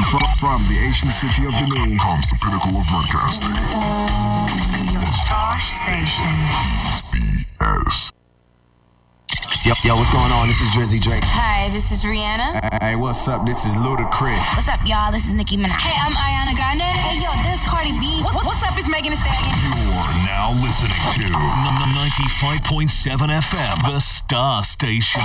From, from the ancient city of Benin comes the pinnacle of broadcasting. Your star station. BS. Yo, yo, what's going on? This is Drizzy Drake. Hi, this is Rihanna. Hey, what's up? This is Ludacris. What's up, y'all? This is Nicki Minaj. Hey, I'm Ariana Grande. Hey, yo, this Cardi B. What- what's up? It's Megan Thee Stallion. You're now listening to n- 95.7 FM, the Star Station.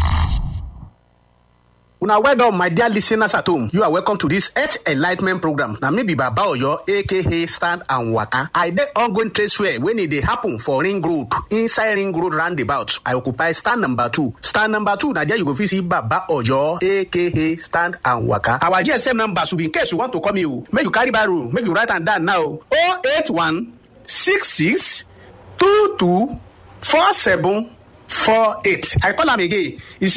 Una well done, my dear listeners at home. You are welcome to this Earth Enlightenment program. Na me be Baba Oyo, aka Stand and Waka. I dey ongoing trade fair when e dey happen for Ring Road, inside Ring Road roundabout. I occupy stand number two. Stand number two, na there you go fit see Baba Oyo, aka Stand and Waka. Our GSM number should be in case you want to call me o. Make you carry barrow, make you write am down now. 081 66 22 47 48. I call am again. It's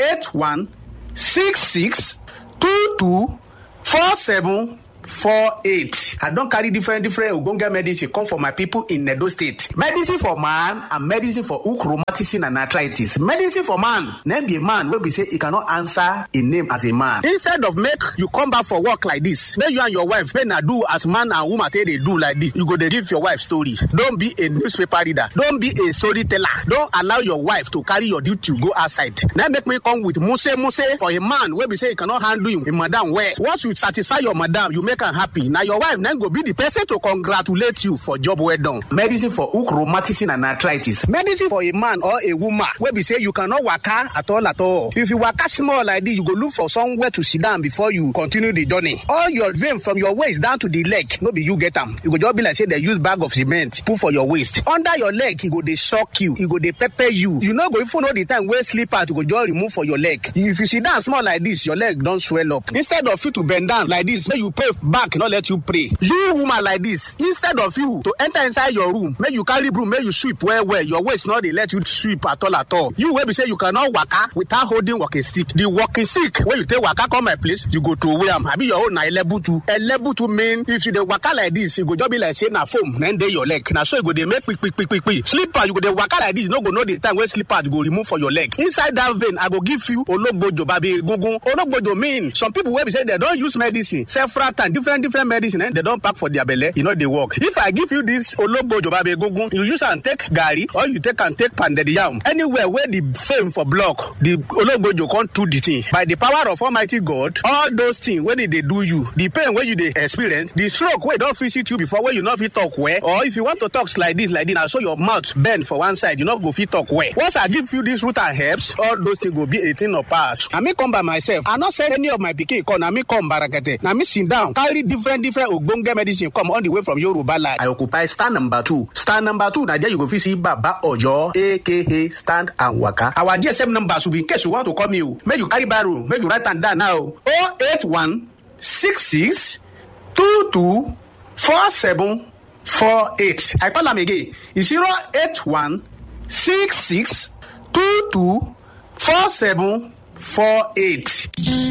081 six six two two four seven four eight i don carry different different ogbonge medicine come for my people in edo state medicine for man and medicine for hook rheumatism and arthritis medicine for man name be a man wey be say e cannot answer a name as a man instead of make you come back for work like this make you and your wife make na do as man and woman take dey do like this you go dey give your wife story don be a newspaper reader don be a storyteller don allow your wife to carry your duty go outside na make me come with muse muse for a man wey be say e cannot handle him, him madam well once you satisfy your madam you make am happy na your wife na go be the person to congratulate you for job well done. medicine for hook rheumatism and arthritis medicine for a man or a woman wey be say you cannot waka at all at all if you waka small like this you go look for somewhere to sit down before you continue the journey all your vein from your waist down to the leg no be you get am e go just be like say dem use bag of cement put for your waist under your leg e go dey shock you e go dey pepper you you no go even know the time wey slippers go just remove for your leg if you sit down small like this your leg don swell up instead of you to bend down like this make you pray back no let you pray you woman like this instead of you to enter inside your room make you carry broom make you sweep well well your waist no dey let you sweep at all at all you wey be say you cannot waka without holding walking stick the walking stick wey you take waka come my place you go throway am abi your own na elebutu elebutu mean if you dey waka like this e go just be like say na foam na dey your leg na so e go dey make kpikpikpikpi slipper you go dey waka like this you no go know the time wey slippers go remove for your leg inside that vein i go give you ologbojo babi egungun ologbojo mean some people wey be say dem don use medicine several times different different medicine eh, dem don pack for their belle e no dey work if i give you this ologbojo babi egungun you use am take garri or you take am take pounded yam anywhere wey the fame for block the ologbojo come do the thing by the power of almighty god all those things wey dey dey do you the pain wey you dey experience the stroke wey don visit you before wey you no fit talk well or if you want to talk like this like this na so your mouth bend for one side you no go fit talk well once i give you this root and herbs all those things go be a thing of past na me come by myself i no send any of my pikin come na me come barakete na me sit down carry different different ogbonge medicine come all the way from yoruba land. i occupy stand number two stand number two na there you go fit see baba oyo aka stand and waka our gsm number should be in case you want to call me o make you carry barrow make you write am down now o eight one six six two two four seven four eight i call am again e zero eight one six six two two four seven four eight.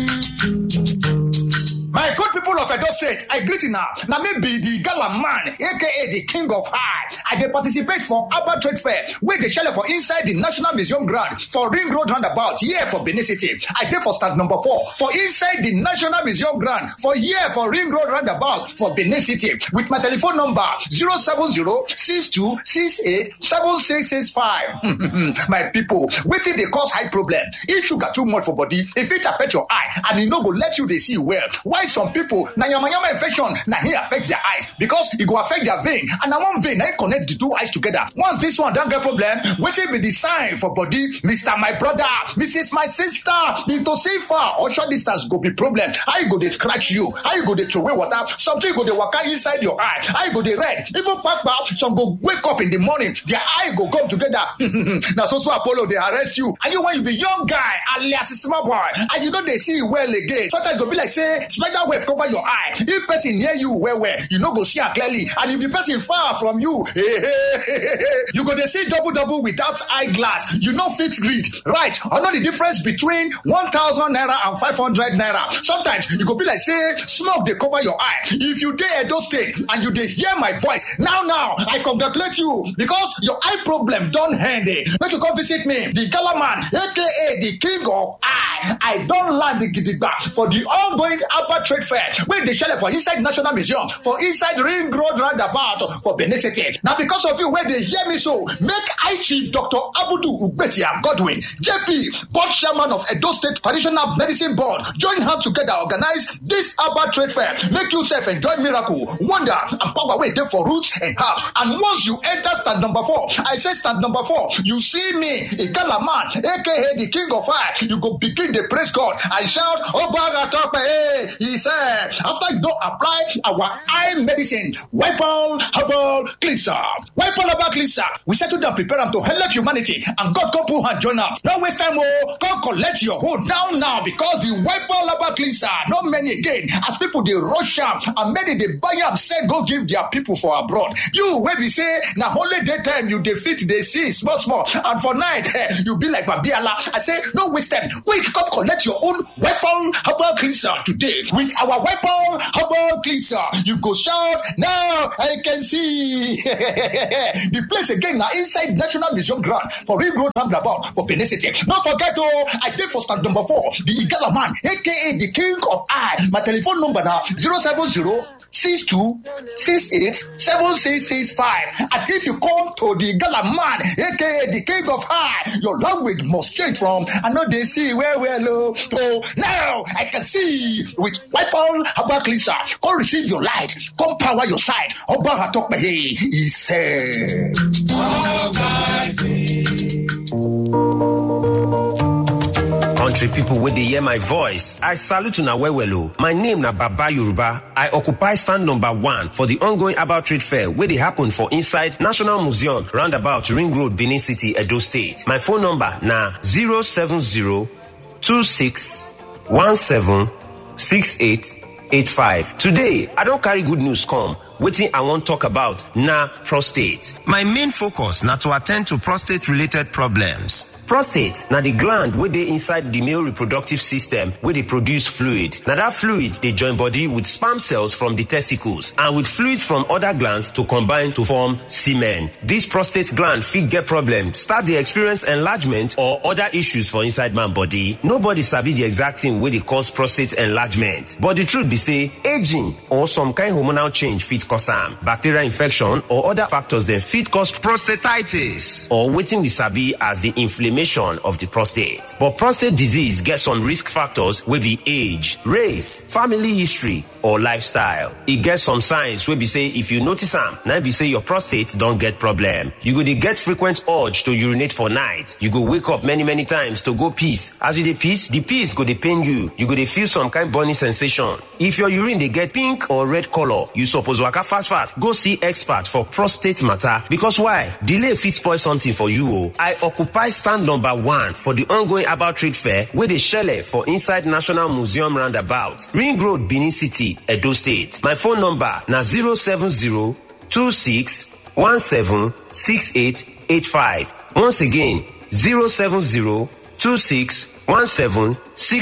My good people of Edo State, I greet you now. Now me be the gala man, aka the king of high. I dey participate for Abba Trade Fair, where they shell for inside the National Museum ground for Ring Road roundabout, here for Benin City. I dey for stand number four for inside the National Museum ground for here for Ring Road roundabout for Benin City with my telephone number 070-6268-7665. my people, wetin dey cause high problem? If sugar too much for body, if it affect your eye and e no go let you dey see well, why some people na yamayama infection na hin affect their eyes because e go affect their vein and na one vein na hin connect the two eyes together once this one don get problem wetin be the sign for body mr my brother mrs my sister mr safer or short distance go be problem how e go dey scratch you how you go dey throway water something go dey waka inside your eye how you go dey red even kpakpa some go wake up in the morning their eye go come together na so so apollo dey arrest you and you when you be young guy alias small boy and you no dey see well again sometimes e go be like say spider web cover your eye if person near you well well you no go see am clearly and if the person far from you you go dey see double double without eye glass you no fit read right i know the difference between one thousand naira and five hundred naira sometimes e go be like say smoke dey cover your eye if you dey edo state and you dey hear my voice now now i congratulate you because your eye problem don end eh make you come visit me the gala man aka the king of eye i don land gidigba for the ongoing Abba trade fair wey dey shele for inside national museum for inside ring road roundabout for benin city na because of you wey dey hear me so make eye chief dr abudu ugbesia godwin jp board chairman of edo state traditional medicine board join hand together organize this Abba trade fair make you sef enjoy miracle wonder and power wey dey for roots and herbs and once you enter stand number four i say stand number four you see me igala man aka the king of fire you go begin dey praise god and shout obaga tope eh he said after you don apply our eye medicine wipol herbal cleanser wipol herbal cleanser we settle down prepare am to help humanity and god come put hand join am no waste time o come collect your hold now now because the wipol herbal cleanser no many again as people dey rush am and many dey buy am sell go give their people for abroad you wey be say na only day time you dey fit dey see small small and for night eh, you be like babiala i say no waste time quick come collect your own weapon herbal cleanser today with our weapon herbal cleanser you go shout now i can see the place again na inside national museum ground for ring road roundabout for benin city no forget o i dey for stand number four the igala man aka the king of eye my telephone number na zero seven zero six two six eight seven six six five and if you come to the gala man aka the king of high your language must change from i no dey see well well o to now i can see with wipol herbal cleanser come receive your light come power your side ọba atọpẹyẹ he said. Country people wey dey hear my voice, I salute una well well o. My name na Baba Yoruba. I occupy stand number one for the ongoing about trade fair wey dey happen for inside National Museum roundabout Ring Road, Benin City, Edo State. My phone number na 070 26 17 6885. Today, I don carry good news come. Wetin I wan talk about na prostate. My main focus na to attend to prostate related problems. Prostate na the gland wey dey inside the male reproductive system wey dey produce fluid. Na that fluid dey join body with sperm cells from the testicles and with fluids from other glands to combine to form semen. This prostate gland fit get problem, start dey experience enlargement or other issues for inside man body. Nobody sabi the exact thing wey dey cause prostate enlargement. But the truth be say, aging or some kind hormonal change fit cause am. Bacterial infection or other factors dem fit cause prostatitis or wetin we sabi as the inflammation of the prostate. But prostate disease get some risk factors wey be age, race, family history or lifestyle. E get some signs wey be say if you notice am, na im be say your prostate don get problem. You go dey get frequent urge to urinate for night. You go wake up many many times to go piss. As you dey piss, the piss go dey pain you. You go dey feel some kind burning sensation. If your urine dey get pink or red color, you suppose waka fast fast go see expert for prostate matter because why? Delay fit spoil something for you o. I occupy stand number one for the ongoing about trade fair wey dey shele for inside National Museum roundabout, Ring Road, Benin City, Edo State. My phone number na 070 26 17 6885. Once again, 070 26 17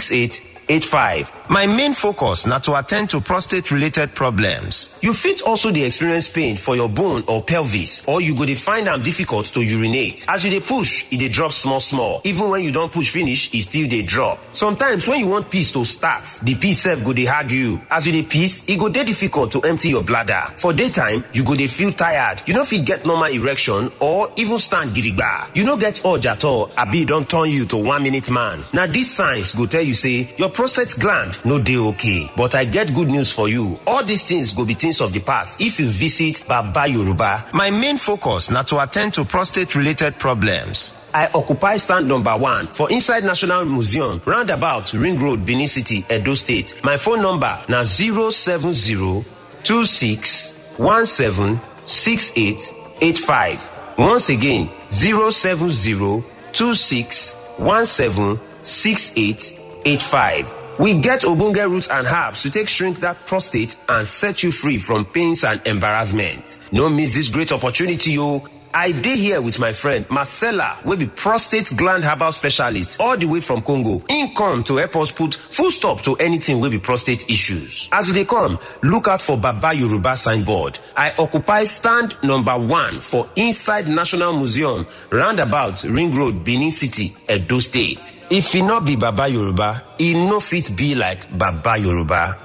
6885. My main focus na to attend to prostate related problems. You fit also dey experience pain for your bone or pelvis or you go dey find am difficult to urinate. As you dey push, e dey drop small small. Even when you don push finish, e still dey drop. Sometimes when you want piss to start, the piss sef go dey hard you. As you dey piss, e go dey difficult to empty your bladder. For daytime, you go dey feel tired. You no fit get normal erection or even stand gidigba. You no get urge at all abi e don turn you to one minute man. Na these signs go tell you say your prostate gland no dey okay. But I get good news for you. All these things go be things of the past if you visit Baba Yoruba. My main focus na to attend to prostate related problems. I occupy stand number one for inside National Museum, roundabout Ring Road, Benin City, Edo State. My phone number na 070 26 17 6885. Once again, 070 26 17 6885. We get ogbonge roots and herbs to take shrink that prostate and set you free from pains and embarrassment. No miss this great opportunity, yo. I dey here with my friend Marcella, wey be prostate gland herbal specialist all the way from Congo. Im come to help us put full stop to anything wey be prostate issues. As you dey come, look out for Baba Yoruba signboard. I occupy stand number one for inside National Museum, roundabout Ring Road, Benin City, Edo State. If e no be Baba Yoruba, e no fit be like Baba Yoruba.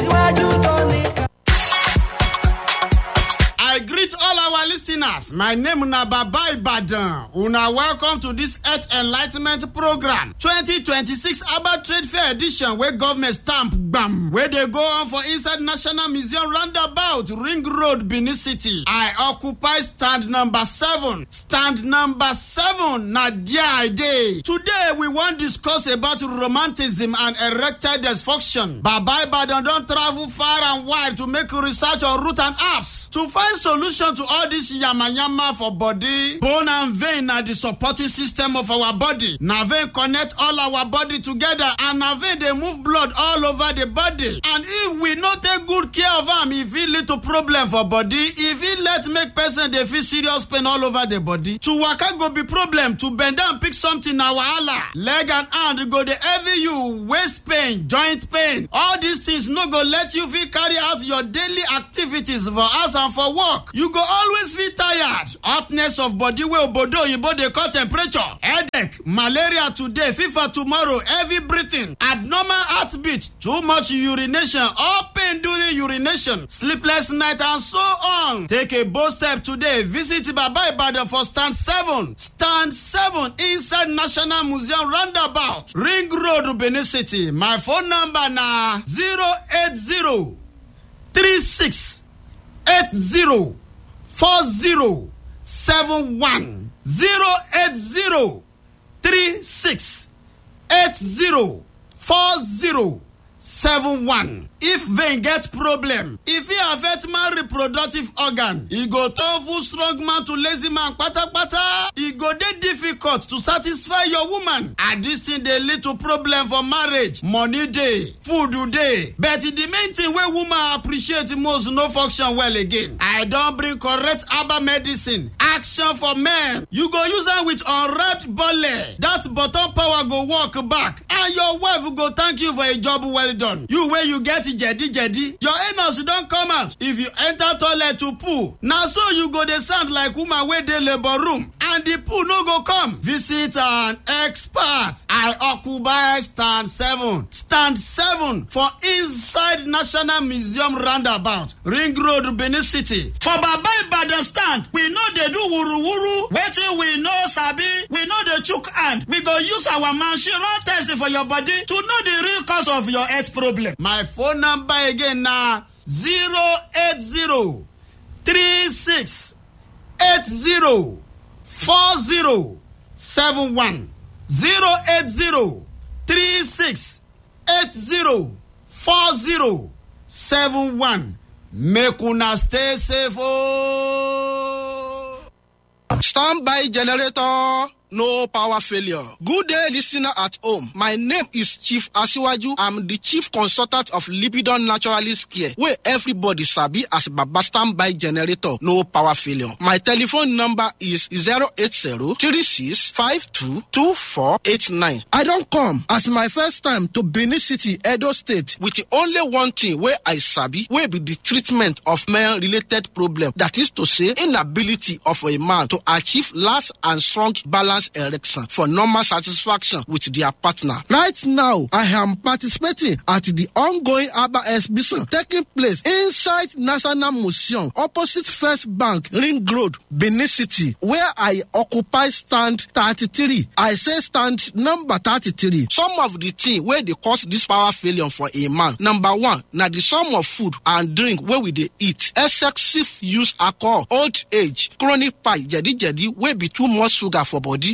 I greet all our listeners. My name na Baba Ibadan. Una welcome to this Earth Enlightenment Program 2026 Abba Trade Fair Edition wey government stamp gbam wey dey go on for inside National Museum roundabout Ring Road, Benin City. I occupy stand number seven. Stand number seven na there I dey. Today we wan discuss about romanticism and erectile dysfunction. Baba Ibadan don travel far and wide to make research on root and herbs to find solution to all this yamayama for body bone and vein na the supporting system of our body na vein connect all our body together and na vein dey move blood all over the body and if we no take good care of am e fit lead to problem for body e fit let make person dey feel serious pain all over the body to waka go be problem to bend down pick something na wahala leg and hand go dey heavy you waist pain joint pain all these things no go let you fit carry out your daily activities for house and for work you go always feel tired hotness of body wey obodo oyibo dey call temperature headache malaria today fever tomorrow heavy breathing abnormal heartbeat too much urination or pain during urination sleepless night and so on take a bold step today visit baba ibadan for stand seven stand seven inside national museum roundabout ring road benin city my phone number na zero eight zero three six eight zero four zero seven one zero eight zero three six eight zero four zero seven one. if vein get problem e fit affect man reproductive organ e go turn full strong man to lazy man kpatakpata e go dey difficult to satisfy your woman and dis thing dey lead to problem for marriage money dey food dey but the main thing wey woman appreciate most no function well again i don bring correct herbal medicine action for men you go use am with unwrapped belle that bottom power go work back and your wife go thank you for a job well done you wey you get jedi jedi your anus don come out if you enter toilet to poo na so you go dey sound like woman wey dey labour room and the poo no go come visit an expert i occupy stand seven stand seven for inside national museum roundabout ring road benin city for baba ibadan stand we no dey do wuruwuru wetin we no sabi we no dey chook hand we go use our machine run test for your body to know the real cause of your health problem my phone number again na zero eight zero three six eight zero four zero seven one zero eight zero three six eight zero four zero seven one make una stay safe ooo. Standby generator. No power failure. Good day, listener at home. My name is Chief Asiwaju. I'm the chief consultant of Lipidon Naturalist Care, where everybody sabi as Baba Standby Generator. No power failure. My telephone number is 080-3652-2489. I don't come as my first time to Benin City, Edo State, with the only one thing where I sabi, where be the treatment of male-related problem. That is to say, inability of a man to achieve last and strong balance erection for normal satisfaction with their partner. Right now, I am participating at the ongoing ABBA exhibition taking place inside National Museum opposite First Bank, Ring Road, Benin City, where I occupy stand 33. I say stand number 33. Some of the things where they cause this power failure for a man. Number one, now the sum of food and drink where we they eat, excessive use alcohol, old age, chronic pie, jadi jadi, wey be too much sugar for body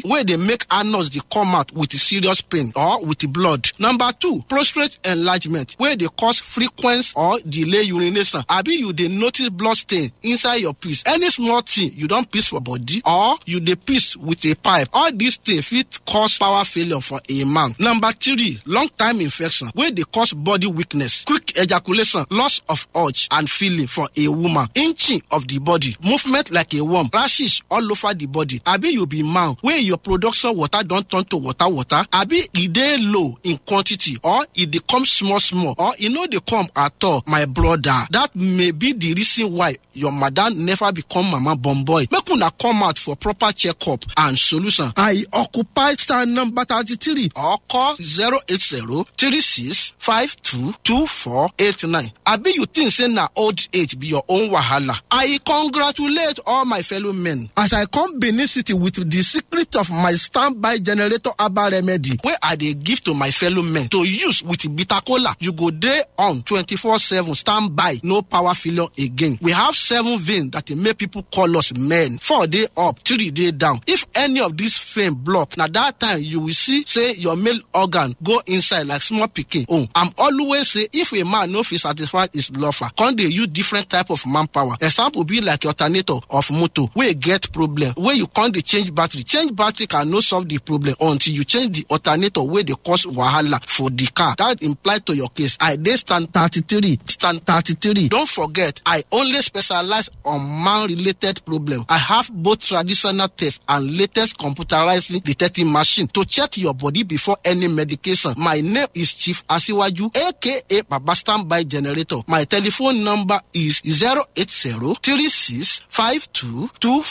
body wey dey make anus dey come out with serious pain or with blood. Number two, prostate enlargement wey dey cause frequent or delay urination abi you dey notice blood stain inside your piss. Any small thing you don piss for body or you dey piss with a pipe, all these things fit cause power failure for a man. Number three, long time infection wey dey cause body weakness, quick ejaculation, loss of urge and feeling for a woman, inching of the body, movement like a worm, rashes all over the body. Abi you be man wey your production water don turn to water water, abi e dey low in quantity or e dey come small small or e no dey come at all, my brother. That may be the reason why your madam never become mama born boy. Make una come out for proper checkup and solution. I occupy stand number thirty-three or call zero eight zero three six five two two four eight nine. Abi you think say na old age be your own wahala? I congratulate all my fellow men as I come Benin City with the secret of my standby generator herbal remedy wey I dey give to my fellow men to use with bitter kola. You go dey on twenty-four seven standby, no power failure again. We have seven veins that dey make people call us men. Four dey up, three dey down. If any of these vein block, na that time you will see say your male organ go inside like small pikin own. I'm always say if a man no fit satisfy his lover, come dey use different type of manpower. Example be like alternator of motor wey get problem wey you come dey change battery. Change battery can no solve the problem until you change the alternator wey dey cause wahala for the car. That imply to your case. I dey stand thirty-three, stand thirty-three. Don't forget, I only specialize on man-related problem. I have both traditional tests and latest computerized detecting machine to check your body before any medication. My name is Chief Asiwaju, aka Baba Standby Generator. My telephone number is 080 36 52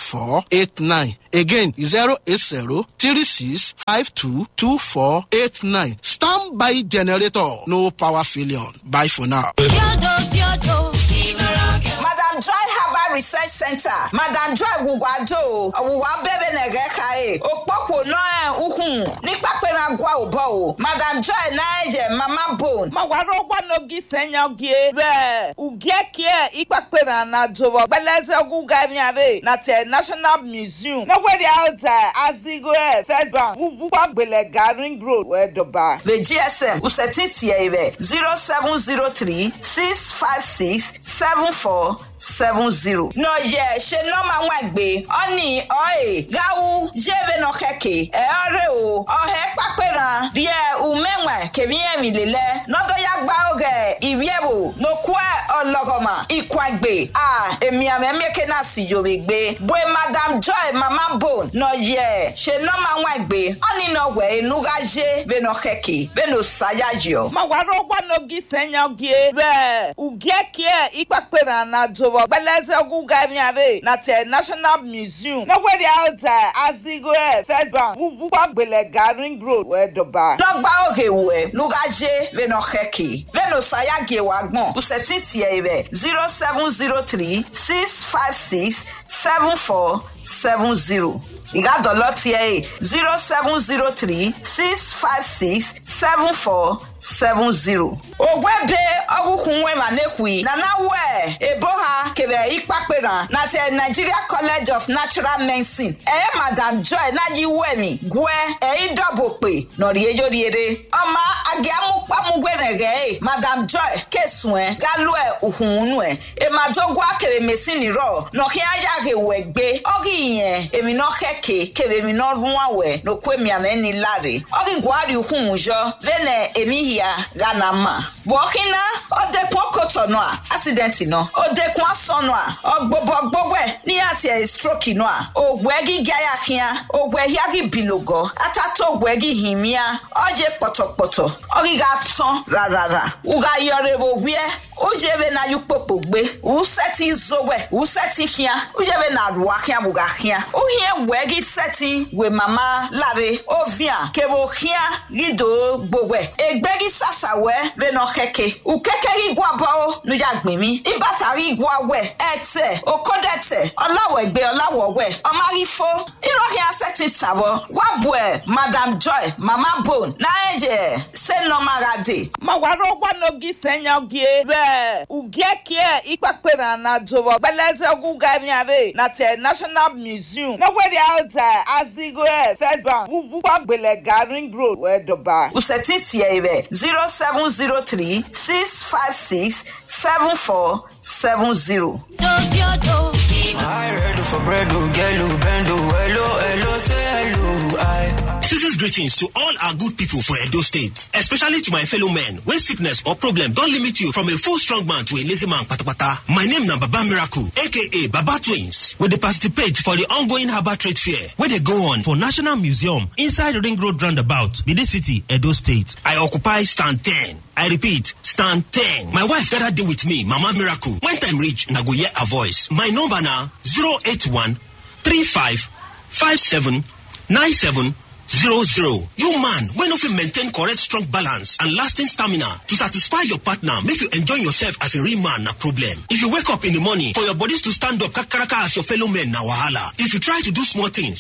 2489. Again, 080 36 52 2489. Standby Generator. No power failure. Bye for now. Madam Joy Herbal Research Center, Madam Joy Wùwádò, ọ̀wùwá bẹ́bẹ̀ nẹ̀gẹ́ káyé, òpópó náà uhun nípa pé na gwa ò bọ̀ o. Madam Joy náà ẹ̀jẹ̀ mama bone. Ma wàrà ọgbà n'ogi sẹ́yìn ọ̀gẹ́. Bẹ́ẹ̀, ùgẹ́ kíẹ̀ ìpàpẹ́ na na dọ̀wọ̀ gbẹ́lẹ́sẹ̀ ọgùn gàmìàrè na tẹ̀ National Museum. Nọ́gbẹ́dì àwùjọ Azigo ẹ̀ First Bank wúwúwà gbẹlẹ̀ Garing Road wẹ̀ dọ̀bà. The GSM Useti tiẹ̀ rẹ̀ zero seven zero three six five six seven four seven zero. Nọ yẹ ṣe nọ́ọ̀mà wọn gbé ọ́nì ọ̀ẹ́ gáwú jẹ́bẹ̀ nọ kẹ̀kẹ́ ẹ̀ ọ́rẹ́ o ọ̀hẹ́ pápẹ́ràn díẹ̀ ùmẹ̀wẹ̀ kẹ̀míyẹ̀mí lélẹ̀ nọ́dọ̀yà gbá oge ìwíẹ̀wò nọkúẹ̀ ọlọ́gọ̀mà ìkwàgbé à èmi àmẹ́mẹ́kẹ́ náà sì yòrè gbé bóyá madam joy mama bone nọ yẹ ṣe nọ́ọ̀mà wọn gbé ọ́nì nọ wẹ̀ enuga jẹ́ bẹ̀ nọ kẹ̀kẹ́ bẹ̀ nọ sáyà jọ. Ma wàrà ọgbà n'ogi sẹ́yìn ọ̀gẹ́. Bẹ́ẹ̀, ùgẹ́ kíẹ̀ ìpàpẹ́ na na dọ̀wọ̀ gbẹ́lẹ́sẹ̀ ọgùn gàmìàrè na tẹ̀ National Museum. Nọ́gbẹ́dì àwùjọ Azigo ẹ̀ First Bank wúwúwà gbẹlẹ̀ Garing Road wẹ̀ dọ̀bà. dɔgba oge wɛ nugaje beno xɛke beno sayage wa gbɔn usɛti tiɛ rɛ zero seven zero three six five six seven four seven zero ìka dɔlɔ tiɛ ye zero seven zero three six five six seven four seven zero. ògùn ẹ̀bẹ̀ ọkùnkùn wẹ̀ mà lẹ́kùn nana wẹ̀ ebo ha kẹrẹ ìpàpẹ̀ràn na tẹ nigeria college of natural medicine ẹ̀yẹ́ madam joy náyí wẹ̀ mi gùẹ́ ẹ̀yìn dọ̀bọ̀ pé nọ̀rí eyó riere ọmọ agẹ́múpamúgbẹ̀rẹ̀gẹ́ ẹ̀ madam joy kẹsùn ẹ̀ gálù ẹ̀ òhùnúnú ẹ̀ èmàdógún akèrè mẹ́sìn nírọ̀ nọ̀kí ayáre wẹ̀ gbé ọ́gì yẹn èmi náà kẹ̀kẹ́ kèrè mi náà rún àwẹ̀ nọ̀kú èmi àmẹ́ni láre ọ́gì guari hùn jọ lẹ́nẹ̀ èmi hìá ghana ma bọ̀ọ̀kínà ọ̀dẹ́kun ọkọ̀tọ̀ náà accident náà ọ̀dẹ́kun asọ̀nù à ọ̀gbọ̀gbọ̀gbọ̀gbẹ̀ ní àti ẹ̀ stroke náà ògùn ẹ̀gí gíayàkíá ògùn ẹ̀yà gí bìlògọ̀ àtàtọ̀ ògùn ẹ̀gí hìmíà ọ̀jẹ̀ pọ̀tọ̀pọ̀tọ̀ ọ̀gíga tán rárá ùgà yọrẹ wò wíẹ́ ujebe na yukpopo gbe useti zowe useti hia ujebe na ruwa hia buga hia uhie wegi seti we mama lare ovia kebo hia gido gbogwe egbegi sasawe beno keke ukeke igwa bao nuja gbemi ibatari igwa we ete okodete ọláwẹgbẹ ọláwọwẹ ọmárifo ìrọhìn asẹtì tàbọ wàbùẹ madam joy mama bone náà ẹjẹ sẹnọmárade. Ma wàrà ọgbà n'ogi sẹ́yìn ọ̀gẹ́. Bẹ́ẹ̀. bɛɛ ugiekie ikpakpena na dobo gbɛlɛsɛ oguga miare na tɛ national museum nɔgbɛdi awuta azigoɛ first bank bubukɔ gbɛlɛga ring road wɛdɔba. usɛti tiɛ bɛ zero seven zero three six five six seven four seven zero. I ready for bread, oh, get low, bend, oh, hello, hello, say hello, I. Season's greetings to all our good people for Edo State, especially to my fellow men. When sickness or problem don't limit you from a full strong man to a lazy man, patapata. My name na Baba Miracle, aka Baba Twins, where they participate for the ongoing Harbour Trade Fair, where they go on for National Museum inside Ring Road Roundabout, Bidi City, Edo State. I occupy stand 10. I repeat, stand 10. My wife gather day with me, Mama Miracle. When time reach, na go hear her voice. My number na 081 35 57 97 zero zero. You man, when of you maintain correct strong balance and lasting stamina to satisfy your partner, make you enjoy yourself as a real man, na problem. If you wake up in the morning for your bodies to stand up kakaraka as your fellow men, na wahala. If you try to do small things,